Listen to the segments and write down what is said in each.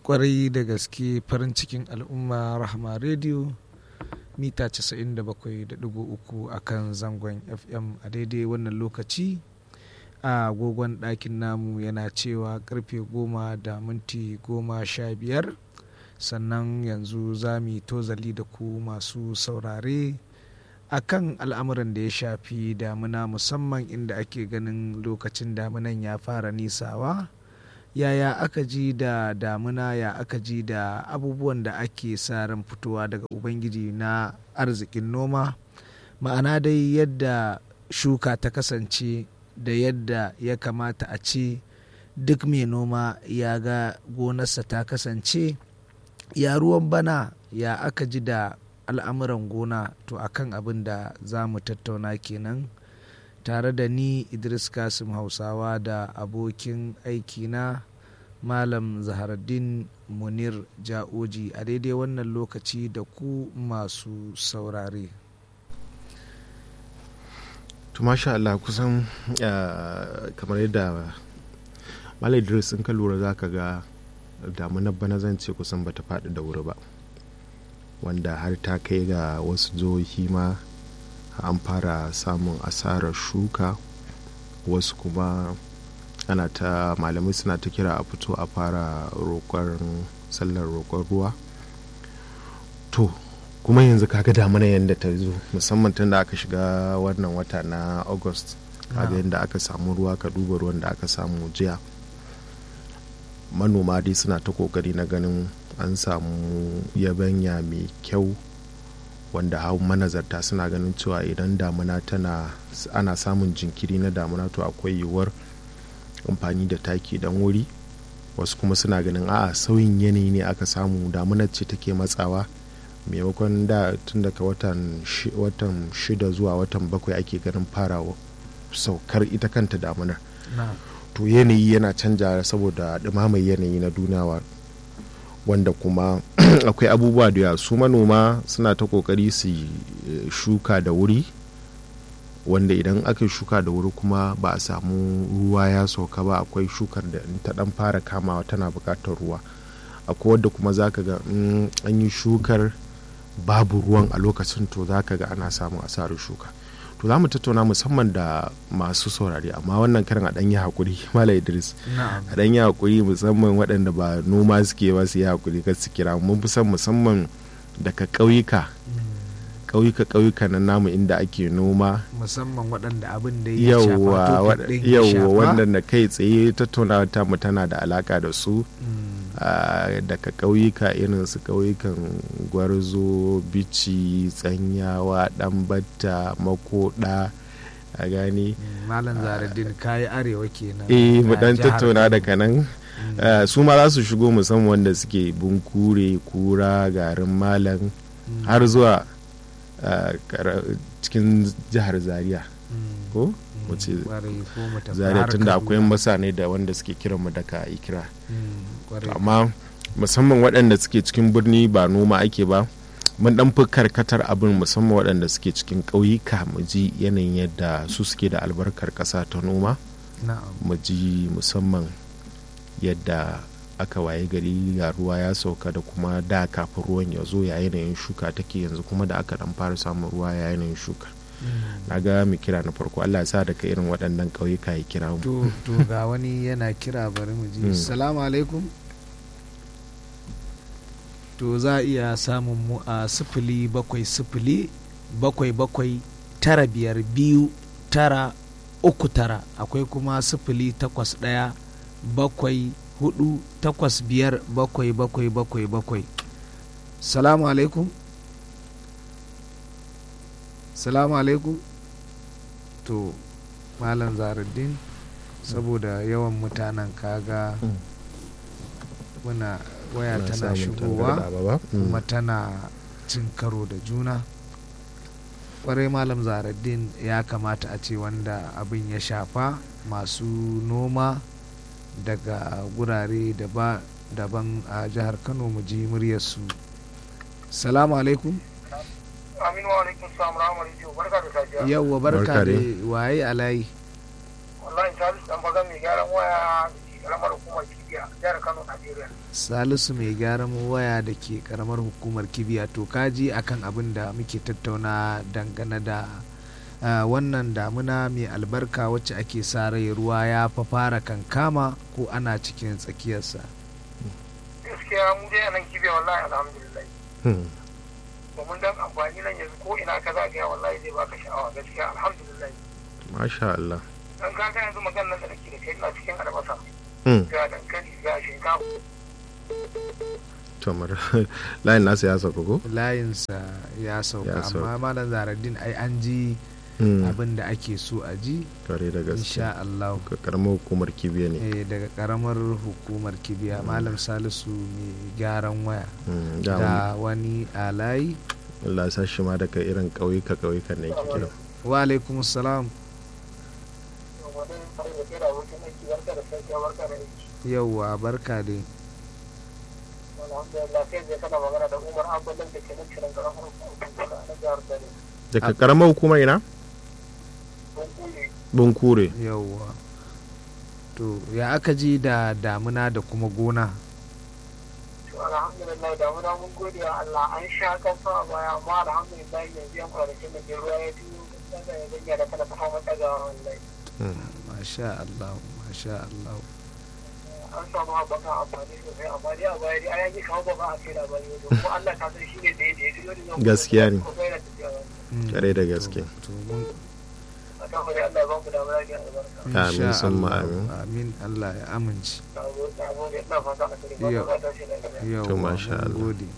kwarai da gaske farin cikin al'umma rahama rediyo mita 97.3 a kan zangon fm a daidai wannan lokaci a agogon ɗakin namu yana cewa karfe goma da minti goma sha biyar sannan yanzu za mu tozali da ku masu saurare a kan al'amuran da ya shafi damuna musamman inda ake ganin lokacin damunan ya fara nisawa yaya aka ji da damuna ya aka ji da abubuwan da ake sa ran fitowa daga ubangiji na arzikin noma ma'ana dai yadda shuka ta kasance da yadda ya kamata a ce duk mai noma ya ga gonarsa ta kasance ya ruwan bana ya aka ji da al'amuran gona to akan abin da za mu tattauna kenan tare da ni idris kasim hausawa da abokin aikina malam zaharaddin munir ja'oji a daidai wannan lokaci da ku masu saurare to masha Allah kusan kamar yadda malam idris in ka lura za ka ga damunar bana zan ce kusan bata faɗi da wuri ba wanda har ta kai ga wasu jihohi ma an fara samun asarar shuka wasu kuma ana ta malamai suna ta kira a fito a fara roƙon sallar roƙon ruwa to kuma yanzu kaga damuna yadda ta zo musamman tun da aka shiga wannan wata na august kaga yadda aka samu ruwa ka duba ruwan da aka samu jiya manoma dai suna ta kokari na ganin an samu yabanya mai kyau wanda hau manazarta suna ganin cewa idan damuna tana ana samun jinkiri na damuna to akwai yiwuwar amfani da taki dan wuri wasu kuma suna ganin a'a sauyin yanayi ne aka samu damunar ce take matsawa maimakon da tun daga watan shida zuwa watan bakwai ake ganin fara saukar ita kanta damunar to yanayi yana canja saboda ɗumamar yanayi na duniya wanda kuma akwai abubuwa da yawa su manoma suna ta kokari su shuka da wuri wanda idan aka shuka da wuri kuma ba a samu ruwa ya sauka ba akwai shukar da in ta dan fara kamawa tana bukatar ruwa akwai wadda kuma za ka ga an yi shukar babu ruwan a lokacin to za ka ga ana samun asarar shuka to za mu tattauna musamman da masu saurare amma wannan karin a ɗan yi haƙuri mala idris a ɗan yi haƙuri musamman waɗanda ba noma suke ba su yi haƙuri kan su kira mun fi son musamman daga ƙauyuka ƙauyuka ƙauyuka na namu inda ake noma musamman waɗanda abin da ya shafa yawwa wannan da kai tsaye tattaunawa ta mu tana da alaka da su daga ƙauyuka irin su ƙauyukan gwarzo bici tsanyawa ɗanbata makoda a gani malam zaradin kayi arewa kenan eh mu dan tattauna daga nan su ma za su shigo musamman wanda suke bunkure kura garin malam har zuwa cikin jihar zaria ko wace zaria tun da akwai masane da wanda suke kiran mu daga ikira amma musamman waɗanda suke cikin birni ba noma ake ba mun dan fi karkatar abin musamman waɗanda suke cikin ƙauyuka mu ji yanayin yadda su suke da albarkar ƙasa ta noma mu ji musamman yadda aka waye gari ga ruwa ya sauka da kuma da kafin ruwan ya zo ya yanayin shuka take yanzu kuma da aka dan fara samun ruwa ya yanayin shuka na ga mu kira na farko Allah ya sa daga irin waɗannan ƙauyuka ya kira mu to ga wani yana kira bari mu ji assalamu alaikum to za a iya samun mu a sifili bakwai sifili bakwai bakwai tara biyar biyu tara uku tara akwai kuma sifili takwas ɗaya bakwai hudu takwas biyar bakwai bakwai bakwai bakwai salamu alaikum salamu alaikum to malam zaruddin saboda yawan mutanen kaga muna waya tana shigowa kuma tana cin karo da juna kwarai malam zaruddin ya kamata a ce wanda abin ya shafa masu noma daga gurare daban a jihar kano mu ji muryarsu salamu alaikum aminu wa alaikum salam rahama rijiyo barka da safiya yauwa barka da waye alayi wallahi salisu dan bagan mai gyaran waya da ke karamar hukumar kibiya jihar Kano Najeriya salisu mai gyaran waya da ke karamar hukumar kibiya to kaji akan abin da muke tattauna dangane da ah, wannan damuna mai albarka wacce ake sa rai ruwa ya fa fara kankama ko ana cikin tsakiyarsa gaskiya mu dai a nan kibiya wallahi alhamdulillah Hmm. domin dan amfani nan yanzu ko ina ka zagaya wallahi zai baka sha'awa gaskiya alhamdulillah masha Allah dan ka ga yanzu maganar da nake da kai ina cikin albasa Hmm. ga dankali ga shinkafa to mar layin nasa ya sauka ko layinsa ya sauka Ya sauka. amma malam zaradin ai an ji Hmm. abin da ake so a ji kare da gaske insha Allah Ka karamar hukumar kibiya ne eh, daga karamar hukumar kibiya malam salisu mai gyaran waya Hmm. da da wani alayi Allah ya sa shi ma daga irin ƙauyuka ƙauyukan ne yake kira wa alaikum salam wani fara da kai da abokin aiki barka da safiya barka da aiki yauwa barka dai alhamdulillah sai zai kana magana da umar abbalin da ke nan shirin karamar hukumar na jihar dare daga karamar hukumar ina don kule bunkure yauwa to ya aka ji da damuna da kuma gona to alhamdulillah da muna mun gode wa Allah an sha kasa a baya amma alhamdulillah yanzu yan kwanakin da ke ruwa ya biyo gaskiya ya zanya da kana ta hawa daga wallahi Hmm. masha Allah masha Allah an samu haɓaka amfani sosai amma dai a baya dai an yi kawo ba ba a kai labari ba kuma Allah ka san shi ne da ya da ya ji wani yau Gaskiya ne. ko yana tafiya ba Mm, Kare da gaske. to mun a kan wani Allah ya ba mu damar rage albarka Amin, insha summa Allah, amin. amin Allah ya amince na gode na gode ina fata a kare ba Yau. ba ta shi lafiya yauwa masha mun Allah. gode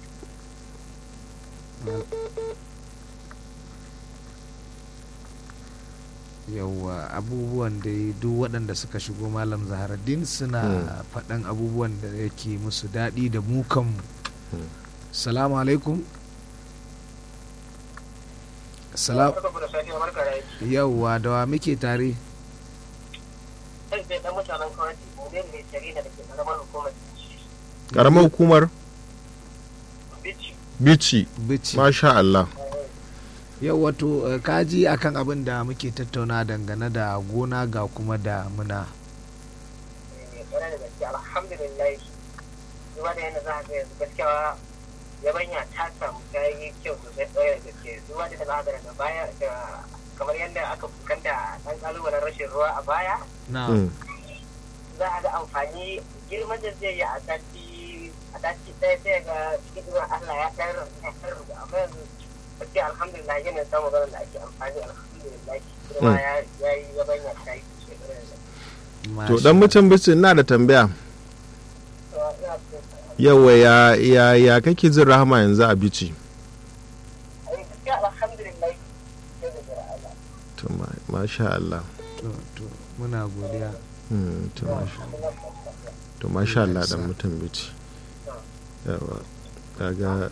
yauwa abubuwan da duk waɗanda suka shigo malam zaharaddin suna Hmm. faɗan abubuwan da yake musu daɗi da mu kanmu Hmm. salamu alaikum Salam Barka da safiya barka da aiki yauwa da wa muke tare sai dai dan mutanen kawai mu ne mai jarida da ke karamar hukumar karamar hukumar bici bici bici masha Allah yau wato eh, kaji akan abin da muke tattauna dangane da gona ga kuma da muna mai tsare da gaske alhamdulillah zuwa da yana za a ga yanzu gaskiya yabanya ta samu ta yi kyau sosai tsare da gaske zuwa da za a ga daga baya da kamar yadda aka fuskanta ɗan ƙalubalen rashin ruwa a baya na Hmm. za a ga amfani girman da zai yi a sati a sati ɗaya sai ga cikin izinin Allah ya ɗan ya ɗan rubu amma yanzu gaskiya alhamdulillah yana samun ganin da ake amfani alhamdulillah girma ya ya yi yabanya ta yi sosai tsare da gaske. to dan mutum bici ina da tambaya To, ina so yawa ya ya ya kake jin rahama yanzu a bici a yi gaskiya alhamdulillah sai da jira Allah to ma- masha Allah to to muna godiya Hmm, to masha to masha Allah dan mutum bici yawa kaga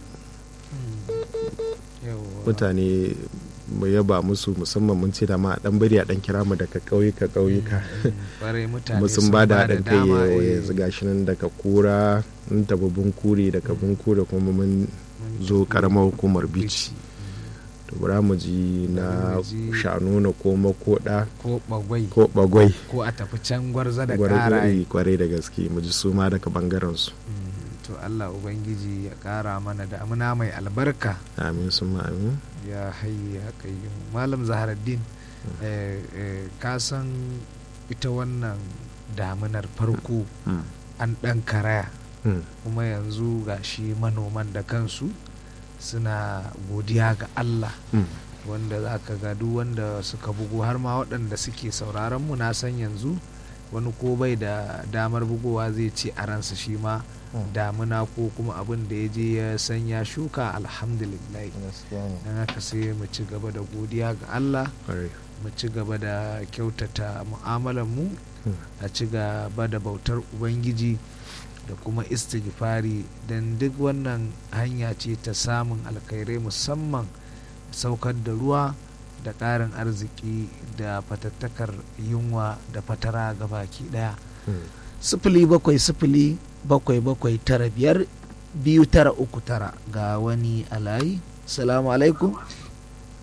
yauwa mutane mu yaba musu musamman mun ce da ma a dan bari a dan kira mu daga ƙauyuka ƙauyuka bare mutane kuma sun ba da haɗin kai dama, yau eh, yanzu gashi nan daga kura mun tafi bunkure daga bunkure kuma mun mun zo tafi karamar hukumar bici bici to bara mu ji na Bari mu ji- shanuna ko makoda ko bagwai ko bagwai ko a tafi can gwarza da kara gwarai kwarai da gaske mu ji su ma daga bangaren su Mm, to Allah ubangiji ya kara mana damuna mai albarka amin sun ma amin ya hayyu ya kayyum malam zaharaddin eh, eh, ka san ita wannan damunar farko Hmm, an ɗan karaya hmm, kuma yanzu ga shi manoman da kansu suna godiya ga Allah hmm. wanda za ka ga duk wanda suka bugu har ma waɗanda suke sauraron mu na san yanzu wani ko bai da damar bugowa zai ce a ransa shi ma damuna ko kuma abin da ya je ya sanya shuka alhamdulillah don haka sai mu ci gaba da godiya ga Allah Kwarai. mu ci gaba da kyautata mu'amalar mu Hmm. a ci gaba da bautar ubangiji da kuma istighfari don duk wannan hanya ce ta samun alkhairai musamman saukar da ruwa da ƙarin arziki da fatattakar yunwa da fatara ga baki ɗaya Hmm. sifili bakwai sifili bakwai bakwai tara biyar biyu tara uku tara ga wani alayi salamu alaikum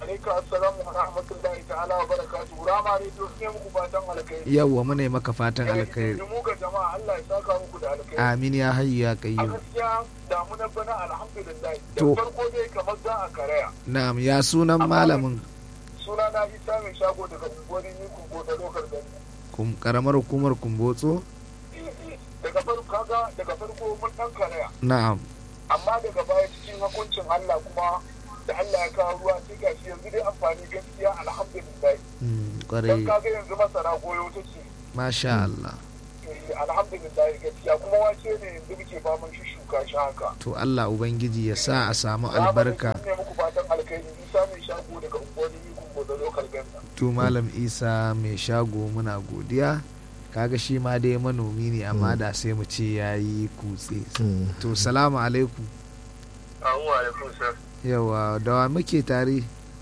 Alaika assalamu wa rahmatullahi ta'ala wa barakatuhu. Rama rediyo ne muku fatan alkhairi. yawwa muna yi maka fatan alkhairi Da mu ga jama'a Allah ya saka muku da alkhairi. amin ya hayyu ya A qayyum gaskiya damunar bana alhamdulillah. Da To. farko dai kamar za a karaya. na'am ya sunan malamin Suna na Isa mai shago daga unguwar Nikun ko da lokar gani. kum karamar hukumar kumbotso Daga farko kaga daga farko mun dan karaya. na'am Amma daga baya cikin hukuncin Allah kuma da Allah ya kawo ruwa sai gashi yanzu dai amfani gaskiya alhamdulillah. Mm, Dan kwarai kaga yanzu masara goyo take. masha Allah Eh, alhamdulillah gaskiya kuma wace ne yanzu muke faman shuka shi haka to Allah ubangiji ya sa a samu albarka ne muku fatan alkhairi isa mai shago daga unguwanni kun da lokal ganda to malam isa mai shago muna godiya kaga shi ma dai manomi ne amma da sai mu ce ya yi kutse Mm. to salamu alaikum Assalamu alaikum sir. yawa dawa muke tare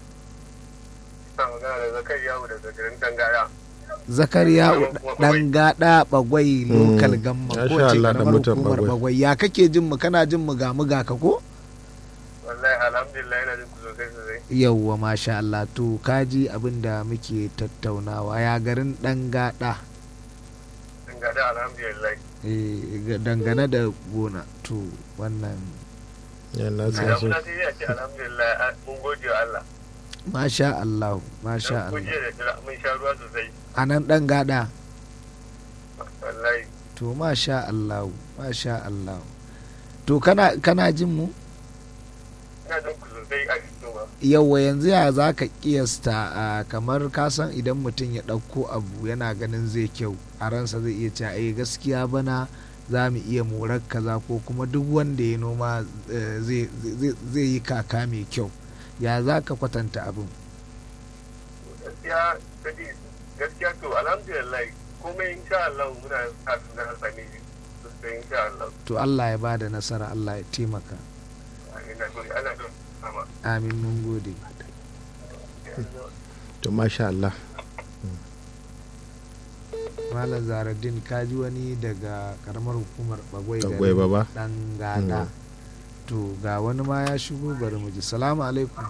Ina magana da Zakari Yawo daga garin Tangara. zakariya dan gada bagwai lokal gamma Masha ko ce Allah, dan karamar mutan hukumar Bagwai. bagwai ya kake jin mu kana jin mu ga mu ga ka ko Wallahi alhamdulillah yana jin ku sosai sosai. yawwa masha Allah to kaji abin da muke tattaunawa ya garin dan gada Tangara alhamdulillah. eh, ga- dangane da gona to wannan yana Da san su muna sai ya ce alhamdulillah a- mun gode wa Allah. masha Allah masha Dan kun Allah je da jira mun sha ruwa sosai. a nan dan gada Wallahi to masha Allah masha Allah to kana kana jin mu ina jin ku sosai a cikin ba. yawa yanzu ya za ka kiyasta a kamar kasan idan mutum ya ɗauko abu yana ganin zai kyau a ransa zai iya cewa eh gaskiya bana za mu iya morar kaza ko kuma duk wanda ya noma eh, zai- zai zai yi kaka mai kyau ya za ka kwatanta abin Gaskiya kadi gaskiya to alhamdulillah komai insha Allah muna sa su na sami sosai insha Allah. to Allah ya bada nasara Allah ya taimaka Ina gode ana don sama. amin mun gode to masha Allah malam zaradin kaji wani daga karamar hukumar bagwai Bagwai ba ba? dan gada to ga wani ma ya shigo bari mu ji salamu alaikum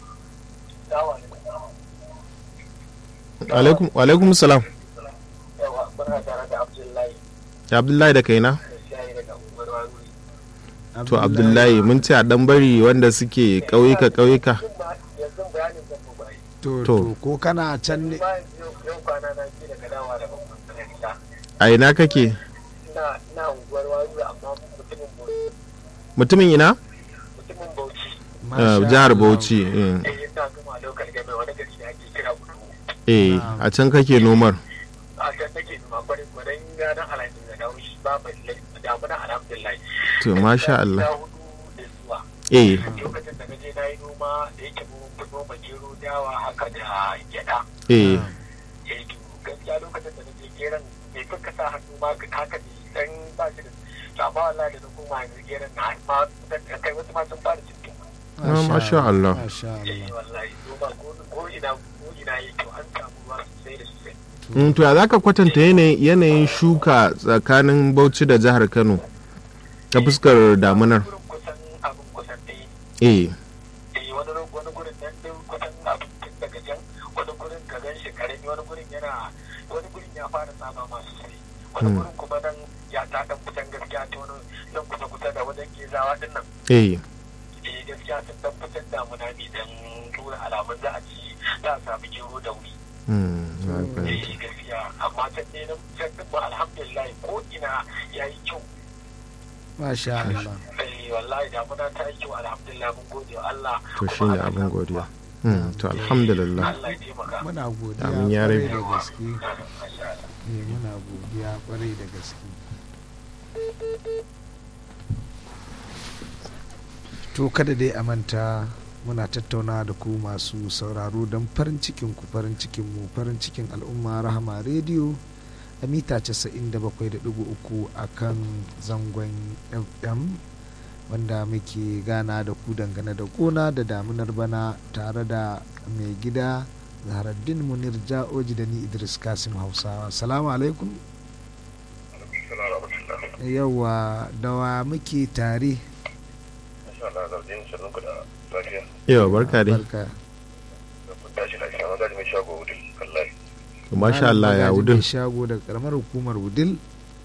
alaikum alaikum salam yawa muna tare da abdullahi ya abdullahi da kaina da shayi daga unguwar wani to abdullahi mun ce a dan bari wanda suke ƙauyuka ƙauyuka yanzu bayanin zan mu bai to, To. to ko kana can ne bayan yau kwana na ce daga dawa da babban sanarita a ina kake ina ina unguwar wani amma mutumin bauchi mutumin ina mutumin bauchi Ah, Masha jihar Allah. bauchi eh. eh ina gama lokal game wani gari da ake kira kudu eh a can kake nomar a can nake numa kwarin kwarin ranar alhamis da dawo shi ba mai damuna alhamdulillah to masha Allah Ya hudu da zuwa eh lokacin da naje na yi noma da yake mun fi noma gero dawa haka da gyada eh ya yi gaskiya lokacin da naje geron bai fi kasa hannu ma haka ne dan ba shi da to amma wallahi da na koma yanzu geron na ma kai wasu ma sun fara cikin Ah, masha Allah. Masha eh Allah. wallahi noma ko ko ina ko ina yi to an samu ruwa sosai da sosai Mm, to ya za ka kwatanta yanayin yanayin shuka tsakanin bauchi da jihar kano ta fuskar damunar Gurin kusan abin kusan ɗaya eh eh wani ru- wani gurin nan din kusan abin tun daga jan wani gurin ka gan shi karami wani gurin yana wani gurin ya fara saba masu sai wani Hmm. gurin kuma nan ya ta dan kusan gaskiya ta wani nan kusa kusa da wajen gezawa din nan eh eh gaskiya sun dan kusan damuna ne dan tura alamun za a ci za a samu gero da wuri mm, na fahimta. eh gaskiya amma can ne nan can din ba alhamdulillah ko ina ya yi kyau Masha Allah. eh wallahi damuna ta yi kyau alhamdulillah mun gode wa Allah to kuma shine ana abin samu godiya ruwa. Mm, to alhamdulillah Allah ya taimaka Muna godiya Amin ya kwarai rabi. da gaske. Masha Allah. Eh, muna godiya kwarai da gaske. To kada dai a manta muna tattauna da ku masu sauraro don farin cikin ku farin cikin mu farin cikin al'umma rahama rediyo a mita 97.3 a kan zangon fm wanda muke gana da ku dangane da gona da damunar bana tare da mai gida zaharaddin munir ja'oji da ni idris kasim hausawa salamu alaikum yawa dawa muke tare yawa barka dai barka mai shago wudin wallahi masha Allah ya Malam wudin Magaji mai shago daga karamar hukumar wudil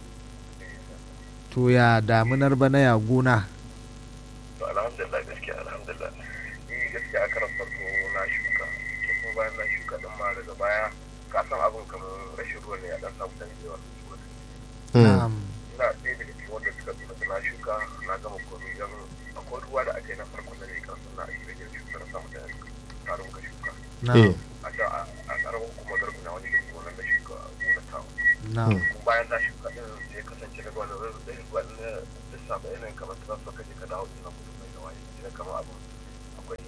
to ya damunar bana ya gona to alhamdulillah gaskiya alhamdulillah ni gaskiya a karan farko na shuka to kuma bayan na shuka din ma daga baya ka san abin kamar rashin ruwa ne a dan samu dan yawa Mm. na'am ina ɗaya daga cikin wanda suka bi na shuka na gama komai don akwai ruwa da aka yi na farko na ne kan suna a cikin shuka na samu da tarin ka shuka eh na'am a da a karamin kuma garbi na wani duk gonan da shuka gonar tawo na'am kuma bayan na shuka din sai kasance daga wani rarrabe da ruwa na lissafa yanayin kamar transfer ka je ka dawo ina mutum mai da waye sai kamar abu akwai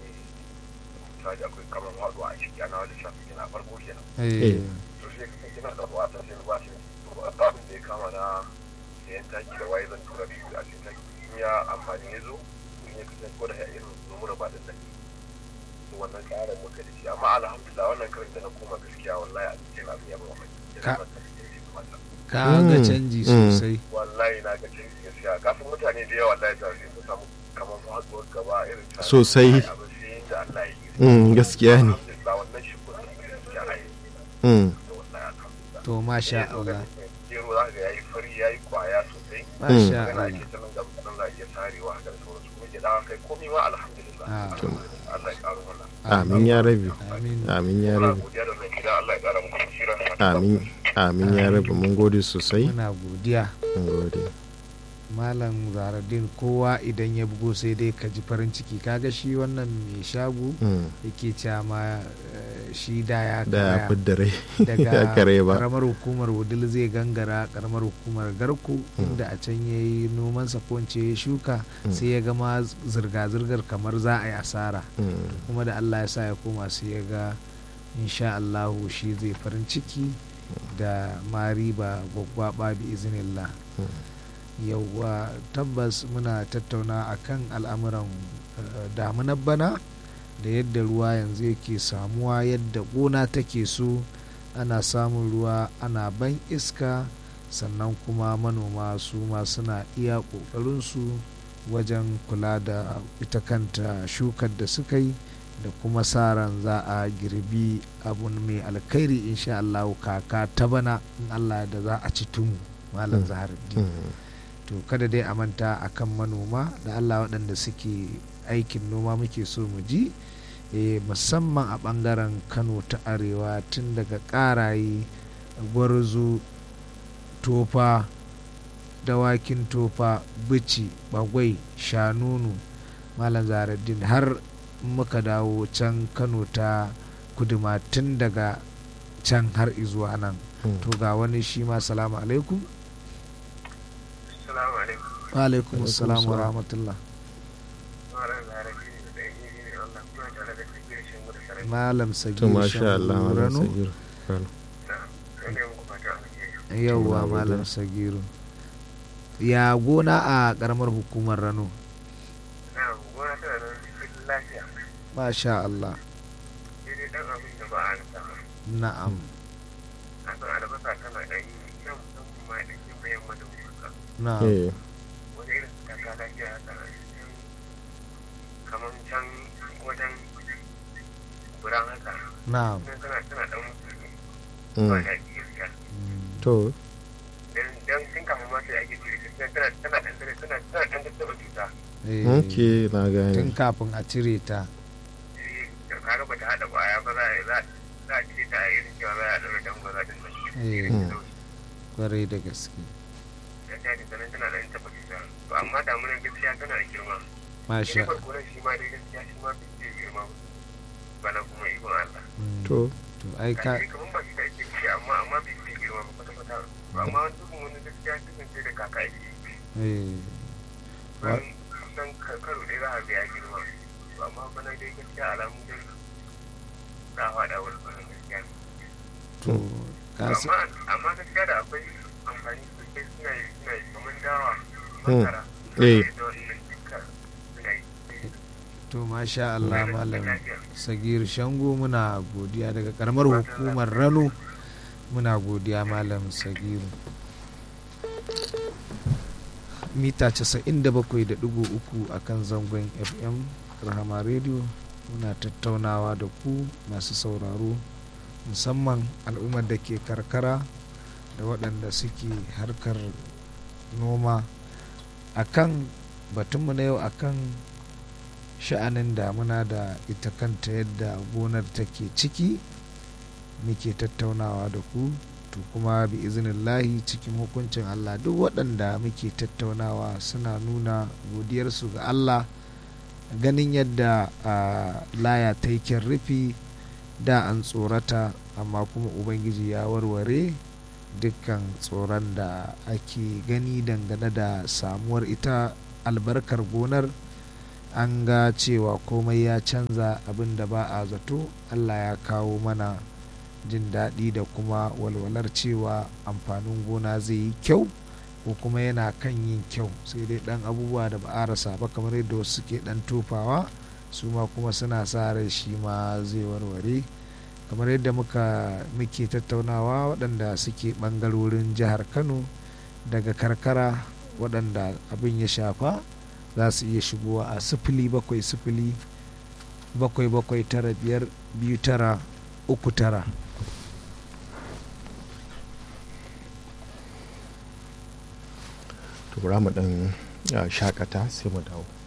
misali akwai kamar haɗuwa a ciki ana wani lissafi kenan a farko kenan eh to sai kasance na da ruwa ta sai ruwa sai to abin da ya kama na sayan taki da waye zan tura shi a cikin taki in ya amfani ya zo in ya kasance ko da ya irin numura ba din nan to wannan tsarin muka da shi amma alhamdulillah wannan karin da na koma gaskiya wallahi a cikin abin ya ba mai Ka- ka ka ga Mm, canji mm. sosai wallahi na ga canji gaskiya kafin mutane da yawa wallahi za su samu kamar faduwar gaba irin ta Sosai. abin sai yin da Allah ya yi Mm, gaskiya ne alhamdulillah wannan shi kuma gaskiya a yi Mm, da wallahi alhamdulillah to masha Allah gero za ga yayi fari yayi kwaya sosai masha kana Allah ake ta nan gaba nan za a iya sarewa haka da sauransu kuma gida kai komai ma alhamdulillah Ah. Allah ya karo mana amin ya rabi amin amin ya muna rabi godiya da mai gida Allah ya kara muku basira amin amin ya rabi mun gode sosai muna godiya mun gode malam zaradin kowa idan ya bugo sai dai ka ji farin ciki kaga shi wannan mai shago Mm, yake cewa ma eh, shi da ya da ya karaya fidda rai ya daga kare ba karamar hukumar wudil zai gangara karamar hukumar garku inda a can ya yi nomansa ko in ce ya shuka Mm. sai ya gama zirga-zirgar kamar za a yi asara Mm, kuma da allah ya sa ya koma sai ya ga insha allahu shi zai farin ciki da ma riba gwaggwaba bi izinillah yauwa tabbas muna tattauna akan al'amuran eh, damunar bana da yadda ruwa yanzu yake samuwa yadda gona take so ana samun ruwa ana ban iska sannan kuma manoma su ma suna iya ƙoƙarinsu wajen kula da ita kanta shukar da suka yi da kuma sa ran za a girbi abun mai alkhairi insha Allah kaka ta bana in Allah da za a ci tumu malam Mm. zaharuddin mm, to kada dai a manta a kan manoma da allah waɗanda suke aikin noma muke so mu ji eh, musamman a ɓangaren kano ta arewa tun daga ƙaraye gwarzo tofa dawakin tofa bici bagwai shanunu malam zaraddin har muka dawo can kano ta kuduma tun daga can har izuwa nan mm. to ga wani shi ma salamu alaikum assalamu alaikum wa alaikum Alaikum assalam wa salam. rahmatullah malam zarafi da ɗan yi ne Allah kuma tare da kake shi mu da sarai malam to sagir masha Allah malam rano sagir Rano. da ne mu fata alheri yauwa Muna malam godiya. sagiru ya gona a karamar hukumar rano na gona tana nan cikin lafiya masha Allah sai dai dan abin da ba a rasa ba na'am a san albasa tana ɗan yi nan musamman ma ɗan yin bayan mata kuka na'am eh wani irin su kaka lafiya haka cikin kamar can wajen buran haka na'am nan tana tana ɗan ba mm, da gaskiya Mm, to dan dan tun kafin ma sai ake cire ta tana tana ɗan tana tana tana ɗan tattaba cuta eh, ok na tun gane kafin a cire ta eh da kaga ba ta haɗa ƙwaya ba za a za za a cire ta a irin cewa za a ɗaura dan ba za ta eh, Mm. kwarai da gaske ya ta da sanan tana ɗan taɓa cuta to amma damunan gaskiya tana da girma masha Shi barkonan shi ma dai gaskiya shi ma bai girma ba. bana kuma ikon Allah. Mm, to to ai ka Kashi kamar ba shi da ake ce amma amma bai bai girma ba kwata kwata. To amma wani dukkan wani gaskiya dukkan sai da kaka ake yi. eh, Wa- Don kusan ka- karo ɗaya za a ga ya girma. To amma bana dai gaskiya alamu dai za a faɗa wani bana gaskiya. to ka To sa- Amma amma gaskiya da akwai amfani sosai suna yi suna yi kamar dawa masara. Eh. Da wannan duka suna yi. to masha Allah Suna da malam lafiya. sagir shango muna godiya daga karamar hukumar rano muna godiya malam sagiru mita 97.3 a kan zangon fm rahama radio muna tattaunawa da ku masu sauraro musamman al'ummar da ke karkara da waɗanda suke harkar noma akan batunmu na yau akan sha'anin damuna da ita kanta yadda gonar take ciki muke tattaunawa da ku to kuma bi izinillahi cikin hukuncin Allah duk waɗanda muke tattaunawa suna nuna godiyarsu ga Allah ganin yadda a laya ta yi rufi da an tsorata amma kuma ubangiji ya warware dukkan tsoron da ake gani dangane da samuwar ita albarkar gonar an ga cewa komai ya canza abin da ba a zato allah ya kawo mana jin daɗi da kuma walwalar cewa amfanin gona zai yi kyau ko kuma yana kan yin kyau sai dai ɗan abubuwa da ba a rasa ba kamar yadda wasu suke ɗan tofawa su ma kuma suna sa rai shi ma zai warware kamar yadda muka muke tattaunawa waɗanda suke ɓangarorin jihar kano daga karkara waɗanda abin ya shafa za su iya shigowa a sifili bakwai sifili bakwai bakwai tara biyar biyu tara uku tara to mu ɗan shakata sai mu dawo